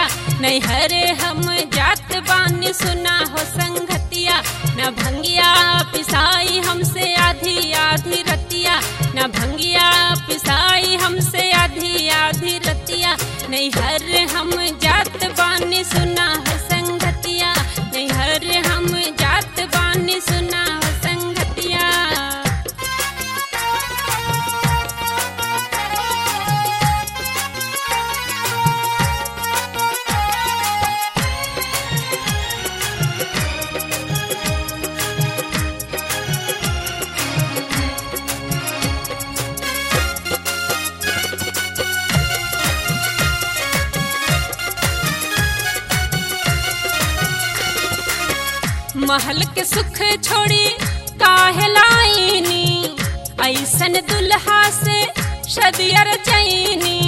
नैहरे हम जात बानी सुना हो संगतिया न भंगिया पिसाई हमसे आधी आधी रतिया न भंगिया पिसाई हमसे आधी आधी रतिया नैहर हम जात बानी सुना हो संगतिया नैहर हम जात बानी सुना हो संगतिया महल के सुख छोड़ी काहे लाइनी ऐसन दुल्हा से शदियर चैनी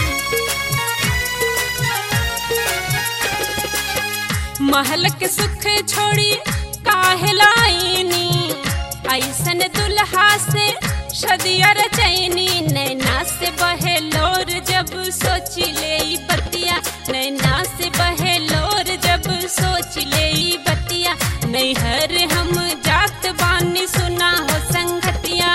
महल के सुख छोड़ी काहे लाइनी ऐसन दुल्हा से शदियर चैनी नैना से बहे लोर जब सोच ले ई बतिया नैना से बहे लोर जब सोच ले ई बतिया नैहर हम जात बानी सुना हो संगतिया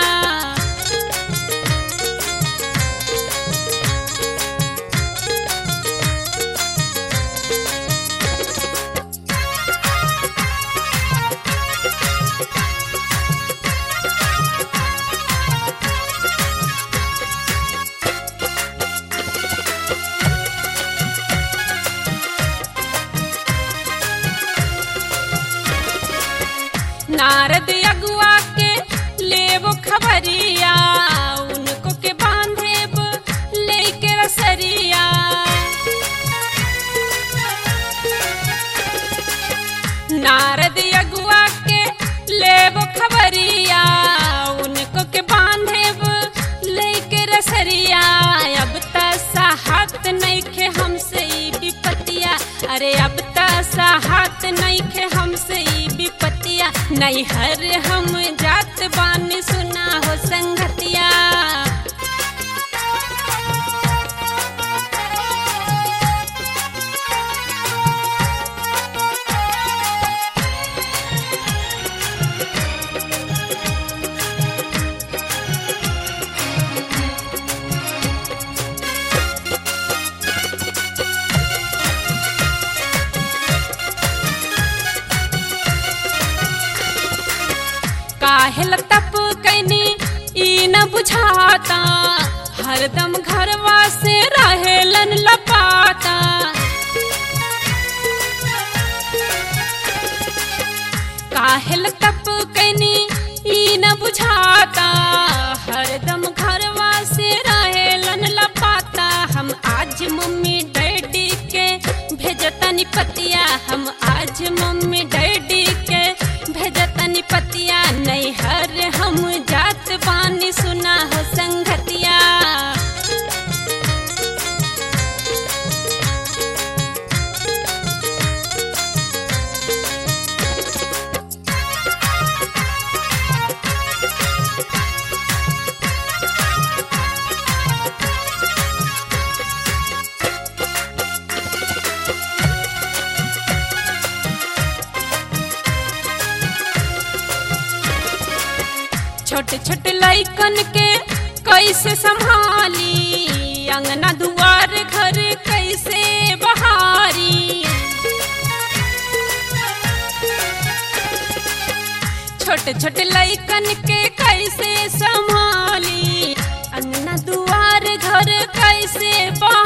नारद अगुआ के लेबो खबरिया उनको के बांधेब लेके रसरिया नारद अगुआ के लेबो खबरिया उनको के बांधेब लेके रसरिया अब त साहत नइखे हमसे ई विपतिया अरे अब त साहत नइखे हमसे ई विपतिया नैहर हम जात बानी सुना हो संगतिया काहेल तप कैनी ई न बुझाता हरदम घरवा से रहेलन लपाता काहेल तप कैनी ई न बुझाता हरदम घरवा से रहेलन लपाता हम आज मम्मी डैडी के भेजतनी पतिया हम आज मम्मी डैडी के भेजतनी पतिया नैहर हम जात बानी सुना हो संगतिया छोटे छोटे लइकन के कैसे संभाली अंगना दुआर घर कैसे बहारी छोटे छोटे लइकन के कैसे संभाली अंगना दुआर घर कैसे बहारी